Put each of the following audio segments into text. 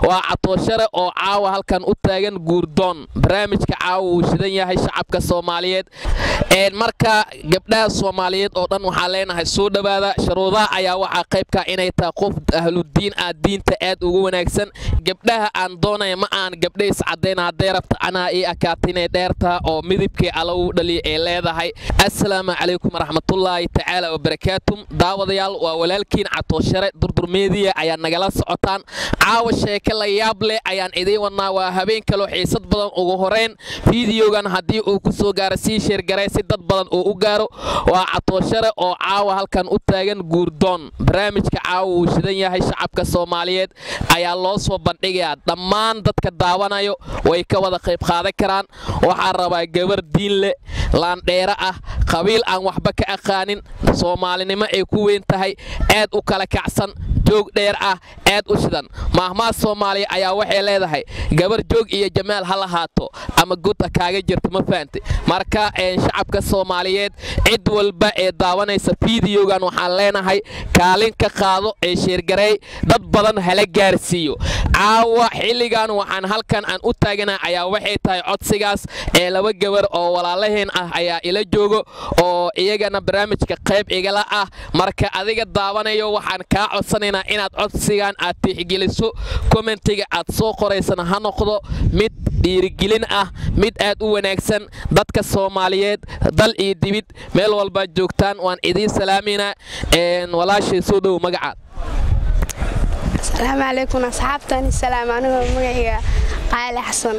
waa catooshare oo caawa halkan u taagan guurdoon barnaamijka caawa wuu shidan yahay shacabka soomaaliyeed marka gabdhaha soomaaliyeed oo dhan waxaa leenahay soo dhowaada sharuudaha ayaa waxaa qaybka inay tahay qof ahludiin ah diinta aad ugu wanaagsan gabdhaha aan doonaya ma aan gabdha iscadayna hadday rabta anaa ii akaata inay dheertaha oo midibkii alagu dhaliya ay leedahay assalaamu calaykum waraxmatullaahi tacaala wabarakaatuum daawadayaal waa walaalkiin catooshare durdurmeediya ayaa nagala socotaan caawa sheeke la yaab leh ayaan idiin wadnaa waa habeen kaloo xiisad badan ugu horeyn fideogan haddii uu ku soo gaaro sii sheergaray si dad badan uu u gaaro waa catooshare oo caawa halkan u taagan guurdoon barnaamijka caawa wuu shidan yahay shacabka soomaaliyeed ayaa loo soo bandhigayaa dhammaan dadka daawanayo way ka wada qayb qaadan karaan waxaa rabaa gabar diin leh laandheere ah qabiil aan waxba ka aqaanin soomaalinimo ay ku weyn tahay aad u kala kacsan joog dheer ah aad u shidan maahmaad soomaaliya ayaa waxay leedahay gabar joog iyo jamaal ha lahaato ama guda kaaga jirta ma fahantay marka shacabka soomaaliyeed cid walba ee daawanaysa fideogan waxaan leenahay kaalin ka qaado ee sheergareey dad badan hala gaarsiiyo caawa xilligan waxaan halkan aan u taagana ayaa waxay tahay codsigaas ee laba gabar oo walaalaheen ah ayaa ila joogo oo iyagana barnaamijka qayb igala ah marka adiga daawanayo waxaan kaa codsanaynaa inaad codsigan aad tixgeliso kommentiga aad soo qoraysana ha noqdo mid dhiirigelin ah mid aad u wanaagsan dadka soomaaliyeed dal iyo dibid meel walbaad joogtaan waan idiin salaamayna walaashay soo dhow magacaad asalaamu calaykum asxaabtani salaam anigoo magacayga qaali xasan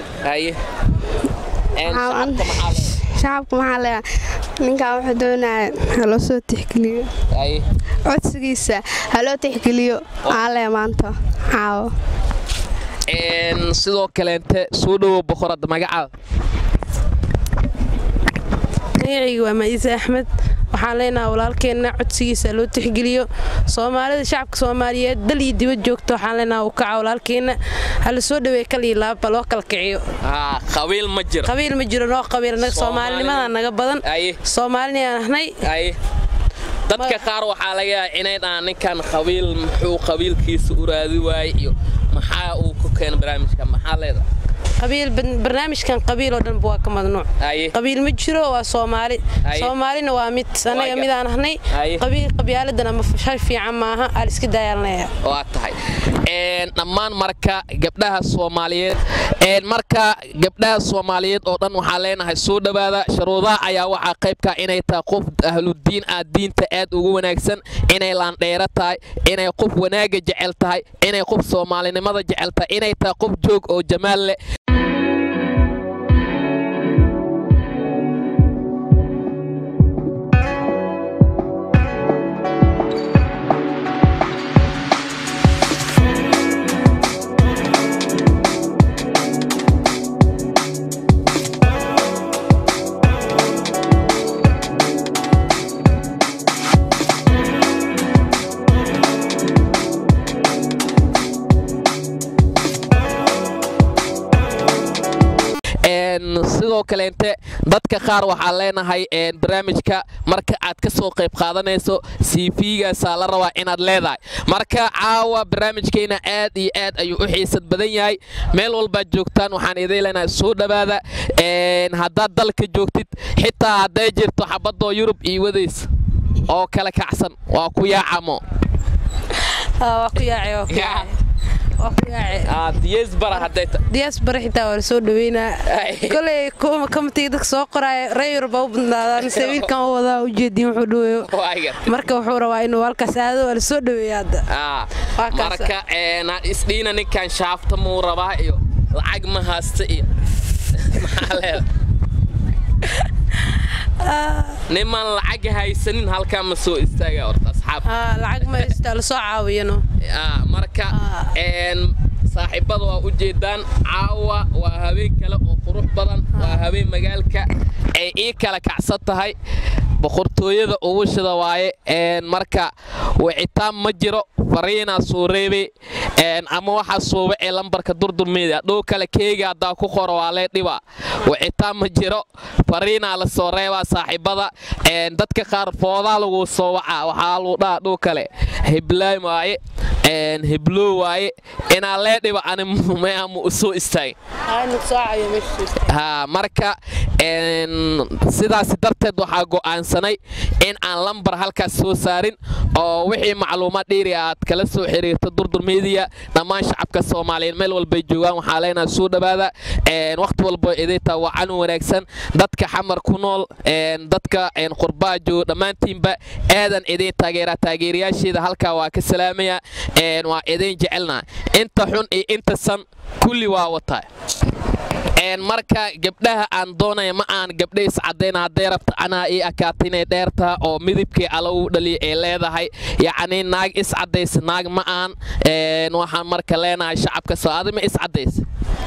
shacabka maxaa leeya ninkan wuxuu doonaya haloo soo tixgeliyo codsigiisa haloo tixgeliyo aale maanta caawo sidoo kaleente soo dhowo boqorada magacaada magacayga waa maciise axmed waxaan leenaha walaalkeenna codsigiisa loo tixgeliyo soomaalida shacabka soomaaliyeed dal iyo dibad joogta waxaan leenaha u kaca walaalkeenna hala soo dhaweey kaliyo laabba loo kala kiciyo qabiil ma jiro qabiil ma jiro noo qabiil soomaalinimada naga badan soomaalinayaan ahnay dadka qaar waxaa laga yaaba inay dhahaan ninkan qabiil muxuu qabiilkiisa u raadi waayey iyo maxaa uu ku keena barnaamijka maxaa leedahay barnaamijkan qabiil oo dhanba waa ka madnuuc qabiil ma jiro waa soomaali soomaalina waa mid anaga midaan ahnay qabyaaladana ma shar fiican maaha aan iska daayaalnaya waa tahay dhammaan marka gabdhaha soomaaliyeed marka gabdhaha soomaaliyeed oo dhan waxaa leenahay soo dhowaada sharuudaha ayaa waxaa qaybka inay tahay qof ahludiin ah diinta aad ugu wanaagsan inay laandheero tahay inay qof wanaaga jecel tahay inay qof soomaalinimada jecel tahay inay tahay qof joog oo jamaal leh sidoo kaleente dadka qaar waxaa leenahay barnaamijka marka aad ka soo qayb qaadanayso cvgaasaa la rabaa inaad leedahay marka caawa barnaamijkayna aad iyo aad ayuu u xiisad badan yahay meel walbaad joogtaan waxaan idiin leenahay soo dhowaada haddaad dalka joogtid xitaa hadday jirto xabadoo yurub iyo wadays oo kala kacsan waa ku yaacamo diyaasbara xitaa waa lasoo dhaweynaa koley kamatiga dadka soo qoraayo reeyur baa u badnaadaan mise wiilkan u wadaa ujeediin wuxuu dhaweeyo marka wuxuu rabaa inuu halkaas aado waa lasoo dhaweeya hadda marka isdhiina ninkan shaafta muu rabaa iyo lacag ma haysta iyo maxaa leeda nimaan lacag haysanin halkaa ma soo istaaga horta asxaab lacag ma haystaa lasoo caawiyano marka saaxiibada waa u jeedaan caawa waa habeen kale oo qurux badan waa habeen magaalka ay ii kala kacsan tahay boqortooyada ugu shida waaye marka wicitaan ma jiro fariinaa soo reebay ama waxaa suuba ee lambarka durdurmeeda dhow kale keega haddaa ku qoro waa lee dhiba wicitaan ma jiro fariinaa la soo reebaa saaxiibada dadka qaar foodaa lagu soo wacaa waxaa lagu dhaha dhow kale hiblaym waaye heblo waaye inaa lee dhiba ani meama u soo istaagin ha marka sidaas darteed waxaa go'aansanay in aan lambar halkaas soo saarin oo wixii macluumaad dhiiri aad kala soo xiriirto durdur media dhammaan shacabka soomaaliyeed meel walbay joogaan waxaa leenaha soo dhowaada wakhti walba idaytaa waa canun wanaagsan dadka xamar ku nool dadka qurbaa jooga dhammaantiinba aadan idin taageeraa taageerayaasheeda halkaa waa ka salaamaya waa idin jecelnaa inta xun iyo inta san kulli waa wataa marka gabdhaha aan doonaya ma aan gabdha iscadayna hadday rabta anaa ii akaata inay dheertaha oo midibkii alla u dhaliya ay leedahay yacni naag iscadaysa naag ma aan waxaan marka leenahay shacabka soo adi ma iscadaysa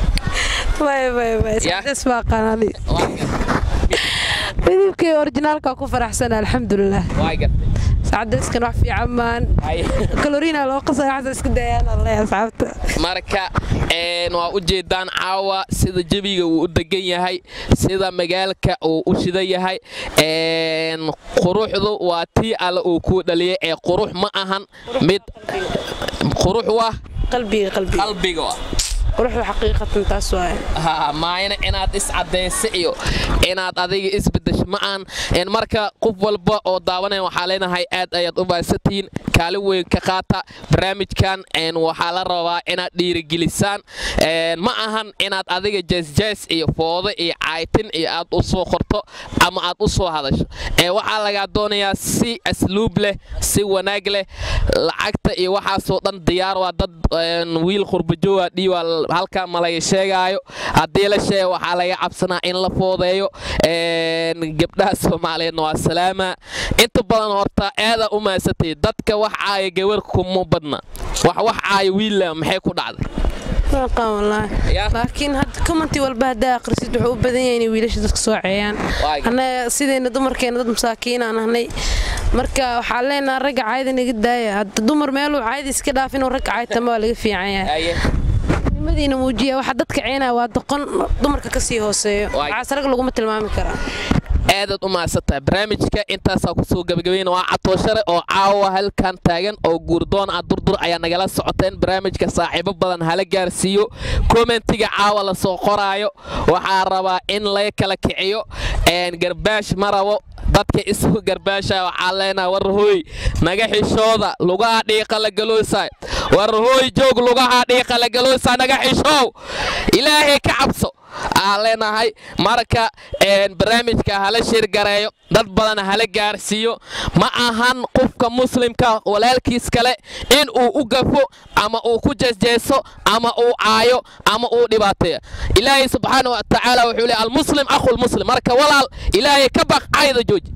midibkii orijinaalka ku faraxsan alxamdulilah sacadayskan wax fiican maan kaloriina loo qasay waxaas iska dayaan alle asxaabta marka waa u jeedaan caawa sida jebiga uu u degan yahay sida magaalka uu u shidan yahay quruxdu waa tii alle uu kuu dhaliyay ee qurux ma ahan mid qurux waa qalbiga qalbiga quruxda xaqiiqatan taas waaye maayna inaad iscadaysa iyo inaad adiga isbedesho ma aan marka qof walba oo daawanaya waxaa leenahay aad ayaad u baahsatiin kaalin weyn ka qaata barnaamijkan waxaa la rabaa inaad dhiirigelisaan ma ahan inaad adiga jeesjees iyo foodo iyo caytin iyo aad u soo qorto ama aad u soo hadasho waxaa lagaa doonayaa si asluub leh si wanaag leh lacagta iyo waxaasoo dhan diyaar waa dad wiil qurbajooga dhiiwaa halkaa ma laga sheegaayo haddii la sheega waxaa laga cabsanaa in la foodeeyo gabdhaha soomaaliyeedna waa salaama inta badan horta aada u maasatay dadka wax caaya gabar kuma badna wax wax caaya wiilla maxay ku dhacday laakiin commenti walba haddaa akhrisid wuxuu u badan yahay inay wiilasha dadka soo ceeyaan annaga sidayna dumarkeena dad masaakiinaan ahnay marka waxaa leenaha ragga caayada naga daaya hadda dumar meeluu caayada iska dhaaf inuu ragga caaytama waa laga fiican yahay nimadiina muujiya waxa dadka ceenaya waa doqon dumarka ka sii hooseeyo waxaas rag laguma tilmaami karaa aadaad u mahadsantahay barnaamijka intaasaa kusoo gabagabayna waa catooshare oo caawa halkan taagan oo guurdoon ah durdur ayaa nagala socoteen barnaamijka saaxiibo badan hala gaarsiiyo kommentiga caawa lasoo qoraayo waxaa rabaa in laga kala kiciyo garbaash ma rabo dadka isu garbaasha waxaa leenaha warhooy naga xishooda lugaha dhiiqa la galoosaay warhooy joog lugaha dhiiqa la galoosaa naga xishoow ilaahay ka cabso aan leenahay marka barnaamijka hala shirgareeyo dad badan hala gaarsiiyo ma ahan qofka muslimka walaalkiis kale in uu u gafo ama uu ku jeesjeeso ama uu caayo ama uu dhibaateeyo ilaahay subxaana wa tacaala wuxuu leey almuslim akhulmuslim marka walaal ilaahay ka baq cayda jooji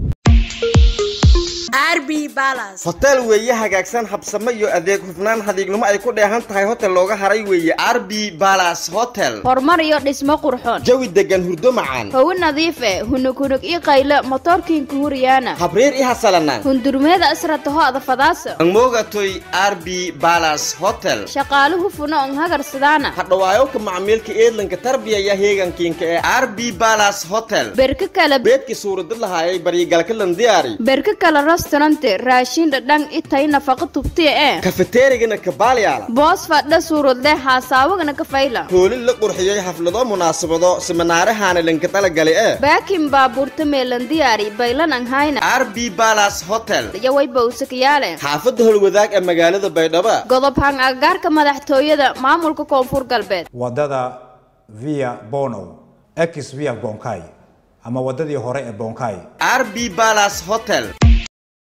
hotel weeye hagaagsan habsamo iyo adeeg hufnaan hadiignimo ay ku dheehan tahay hotel looga haray weeye arbi balas hotel horumar iyo dhismo qurxoon jawi degan hurdo macaan hawo nadiif eh hunug hunug ii qaylo motoorkiinka huriyaana habriir i hasalanaan hundurmeeda asrataho adafadaasa angmogatoy arbi balas hotel shaqaale hufuna on hagarsidaana hadhawaayowka macmiilka eedlanka tarbiyaya heegankiinka ee arbi balas hotel berka kale beedkii suuradad lahaayay baryigalka landiyaari berka kale restaurante raashin dhadhan itay nafaqa tubtiya ee kafeteerigana kabaalyaala boos fadha suuradle haasaawagana ka fayla hoolin la qurxiyey xaflado munaasabado siminaarahaana lanka talagali ee baakin baabuurta meelandiyaari baylanan hayna arbi balas hotel yaway bawsakayaale xaafadda holwadaag ee magaalada baydhabo godob hang agagaarka madaxtooyada maamulka koonfur galbeed wadada via bono ex via bonkai ama wadadii hore ee bonkai arbi balas hotel